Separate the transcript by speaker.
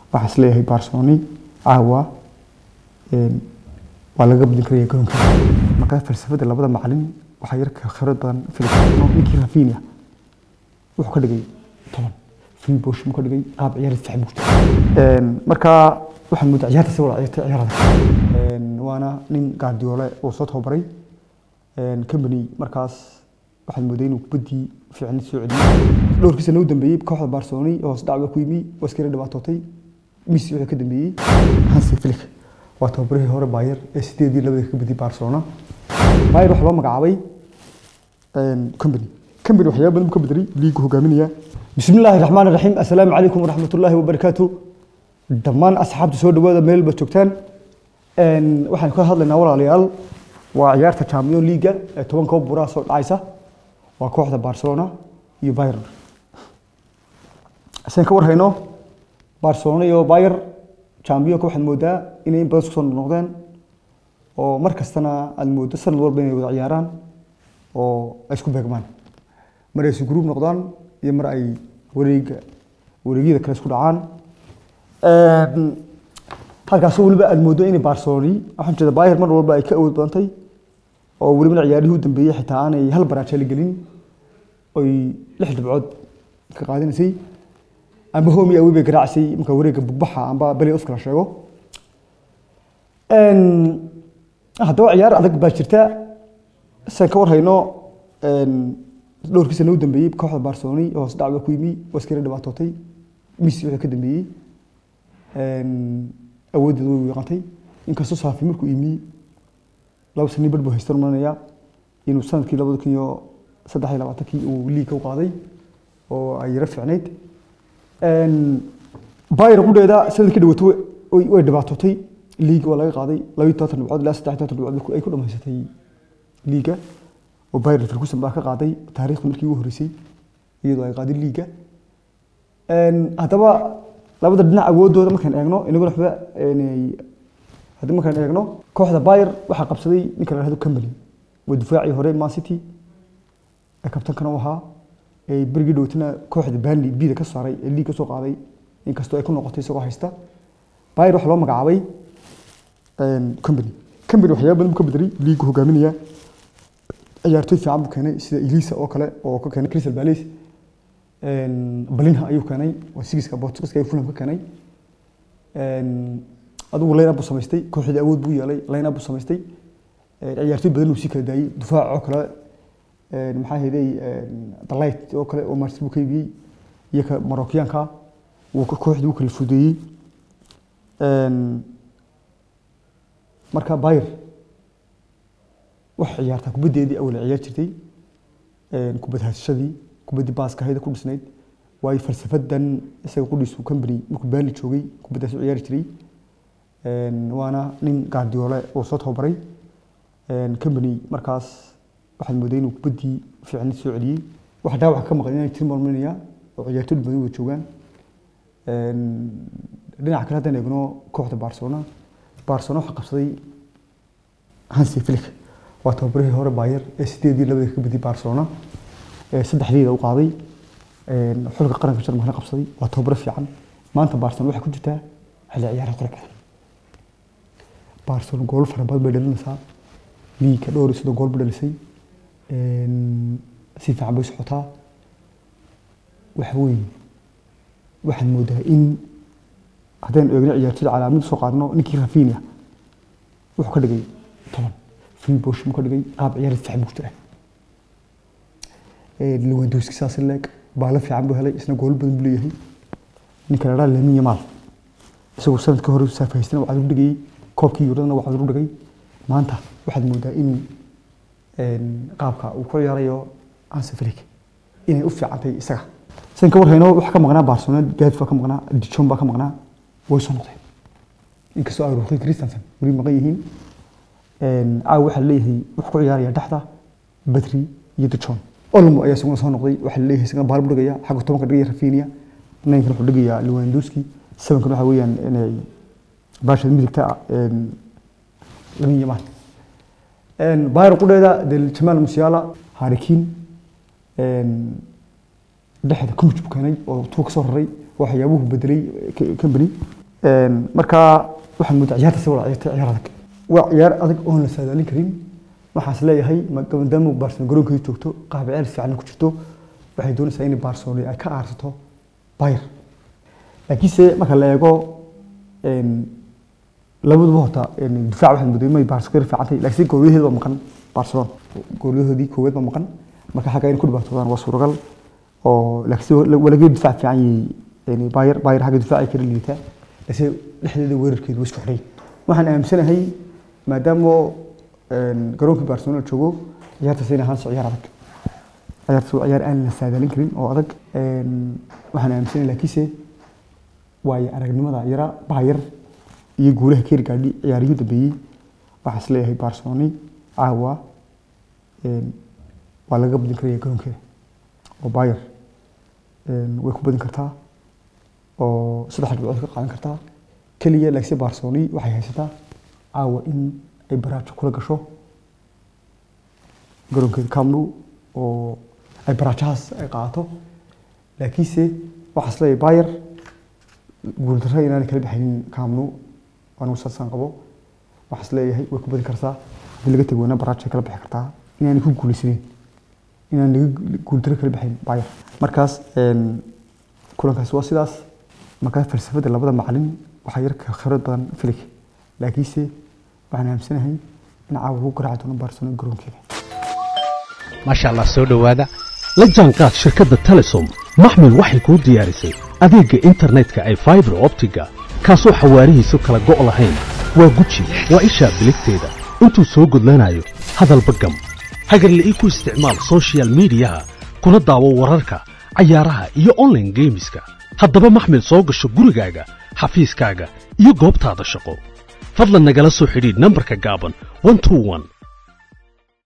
Speaker 1: waxaan isleeyahay barceloni caawa waa laga badin karaya garoonka markaa falsafada labada macalin waxaa yar ka khibrad badan filipino ninkii rafinia wuxuu ka dhigay toban filbosh mu ka dhigay qaab ciyaar difaac buu jirta markaa waxaan moodaa ciyaarta si wada ciyaarta ciyaarada waana nin gaardiyoole oo soo tababaray company markaas waxaan mooday inuu kubaddii fiicnid soo celiyey dhowrkii sano u dambeeyey kooxda barcelona oo hoos dhacba ku yimi waa iskala dhibaatootay messi wuxuu ka dambeeyey hansi flick waa tababarihii hore bayer ee sideedii labada ka badiyey barcelona bayer waxaa loo magacaabay company company waxyaaba badan buu ka bedelay liigu hogaaminaya bismi illaahi raxmaan raxiim assalaamu calaykum waraxmatullaahi wabarakaatu dhammaan asxaabta soo dhawaada meel ba joogtaan waxaan ka hadlaynaa walaalayaal waa ciyaarta champion leaga ee toban koob buraa soo dhacaysa waa kooxda barcelona iyo bayern sen ka warhayno barcelona iyo bayer championka waxaad moodaa inay in badan isku soo noqdeen oo mar kastana aad moodo sanad walba inay wada ciyaaraan oo ay isku beegmaan mar ay isu group noqdaan iyo mar ay wareega wareegyada kale isku dhacaan halkaasoo weliba aad moodo inay barcelona waxaan jeeda bayer mar walba ay ka awood badantay oo welibana ciyaarihii u dambeeyey xitaa aanay hal baraaje la gelin oy lix dhibcood ka qaadanaysay amba homi awi bay garaacisay marka wareegga bugbaxa amba beli of kala sheego haddaba ciyaar adag baa jirta san ka warhayno dhowrkii sano u dambeeyey kooxda barcelona oo hoos dhacba ku yimi waa iskala dhibaatootay messi wuxuu ka dambeeyey awooddeeda way wiiqantay inkastoo saafi markuu yimi laba sanii bar buu haystan maranaya inuu sanadkii labada kun iyo saddex iyo labaatankii uu liigka u qaaday oo ay yaro fiicnayd bayr qudheeda sanadkii dhawato way dhibaatootay liiga waa laga qaaday labayo toban dhibcood ilaa saddex toban dhibcood ay ku dhamaysatay liiga oo bayr ferguson baa ka qaaday taariikhda markii ugu horreysay iyadoo ay qaaday liiga haddaba labada dhinac awoodooda markaan eegno inaguna waxba haddii markaan eegno kooxda bayer waxaa qabsaday ninka la yihahdo company waa difaacii hore man city ee kabtankana u ahaa ee berigii dhowtana kooxda banley bida ka saaray ee liig ka soo qaaday inkastoo ay ku noqotay isagoo haysta bayer waxaa loo magacaabay company company waxyaaba badan buu ka bedelay liigu hogaaminaya ciyaartoy fiican buu keenay sida elisa oo kale oo ka keenay crystal palace balinha ayuu keenay waa sigiska portugiska ayuu fulham ka keenay adigu line up buu samaystay kooxdii awood buu yeelay line up buu samaystay ciyaartoy badan uu sii kala daayey difaac oo kale maxaa heday dalight oo kale oo martis buu ka iibiyey iyo ka marokyaanka wuu kooxdii u kala fudeeyey marka bayer wax ciyaartaa kubaddeedii awal ciyaar jirtay kubad haysashadii kubaddii baaska hayda ku dhisnayd waayo falsafadan isaga qudhiisu company markuu baali joogay kubaddaas u ciyaari jiray waana nin gaardiyoole oo soo tababaray company markaas waxaad mooday inuu kubaddii fiicnid soo celiyey waxa dhaawac ka maqan inay jirin malmaynaya oo ciyaartoy badan wada joogaan dhinaca kale haddaan eegno kooxda barcelona barcelona waxaa qabsaday hansi flick waa tababarihii hore bayer ee sideedii labada ka badiyey barcelona ee saddexdeeda u qaaday xulka qaranka jarmalka qabsaday waa tababaro fiican maanta barcelona waxay ku jirtaa xilli ciyaaraha qurux badan barcelona gool fara badan bay dhalinaysaa liiga dhowr iyo soddon gool bay dhalisay si fiican bay socotaa waxa weeye waxaad moodaa in haddaynu eegno ciyaartoyda calaamad soo qaadno ninkii rafinia wuxuu ka dhigay toban filbosh mu ka dhigay qaab ciyaar difaac buu jira lewandowski saas leeg baalo fiican buu helay isna gool badan buu leeyahay ninka la dhaa lamin yamaal isagoo sanadkii hore saafahaystana waxaad u dhigayay koobkii yuuradana waxaad u dhigay maanta waxaad moodaa in qaabka uu ku ciyaarayo hansi flick inay u fiicantay isaga san ka warhayno waxaa ka maqnaa barcelona gaaf baa ka maqnaa dijon baa ka maqnaa way soo noqdeen inkastoo ay ruuqay christensen weli maqan yihiin caawa waxaa leeyahay wuxuu ku ciyaaraya dhexda badri iyo dijon olmo ayaa isaguna soo noqday waxaa leeyahay isagana baal buu dhigaya xagga tobanka dhigaya rafinia ninkan wuxuu dhigayaa lewandowski sevenkan waxa weeyaan inay baashada midigta lamin yamaan bayr qudheeda del jamaal musiala harikin dhexda coach buu keenay oo tuu ka soo raray waxyaabuhu bedelay company marka waxaan moodaa ciyaarta si wada ciyaarta ciyaar adag waa ciyaar adag oon la saadaalin karin waxaas leeyahay maadaama barcelona garoonkeeda joogto qaab ciyaar fiican ku jirto waxay doonaysaa in barcelona ay ka aarsato bayr laakiinse marka la eego labaduba horta difaac waxaad moodaa inay barcelona fiican tahay laakiin goolyaheeda waa maqan barcelona goolyahoodii koowaad waa maqan marka xagga inay ku dhibaatoodaan waa suuragal oo laakiin walageed difaac fiican yahay bayr bayr xagga difaaca kala liitaa laakiin dhexdeeda weerarkeedu waa isku xidhay waxaan aaminsanahay maadaama garoonkii barcelona joogo ciyaartaas inay ahaanso ciyaar adag ciyaartaas waa ciyaar aan la saadaalin karin oo adag waxaan aaminsanahay laakiinse waayo aragnimada yara baayar iyo guulaha keer gaadhi ciyaarihii dambeeyey waxaa is leeyahay barcelona caawa waa laga badin karaya garoonkeeda oo bayer way ku badin kartaa oo saddex dhibcood ka qaadan kartaa keliya laakiinse barcelona waxay haysataa caawa in ay baraajo kula gasho garoonkeeda camnu oo ay baraajahaas ay qaadato laakiinse waxaa is leeyahay bayer guuldarra inaanay kala baxaynin camnu anigu saasaan qabo waxaa is leeyahay way ku badin kartaa haddii laga tego weyna baraajo ay kala bixi kartaa inaanay ku guulaysanin inaan laga guuldarro kala baxayn bayer markaas kulankaasi waa sidaas markaa falsafada labada macalin waxaa yar khibrad badan filig laakiinse waxaan aaminsanahay in caawa lagu garaaci doono barcelona garoonkeeda
Speaker 2: maasha allah soo dhowaada la jaanqaad shirkadda telesom maxmil waxay kuu diyaarisay adeegga internetka ay faibar optiga kaasoo xawaarihiisu kala go' lahayn waa guji waa ishaa biligteeda intuu soo gudlanayo hadalba gam hagarle ii ku isticmaal sochial midiyaha kuna daawo wararka cayaaraha iyo onlaine geemiska haddaba maxmil soo gasho gurigaaga xafiiskaaga iyo goobtaada shaqo fadlan nagala soo xidhiidh nambarka gaaban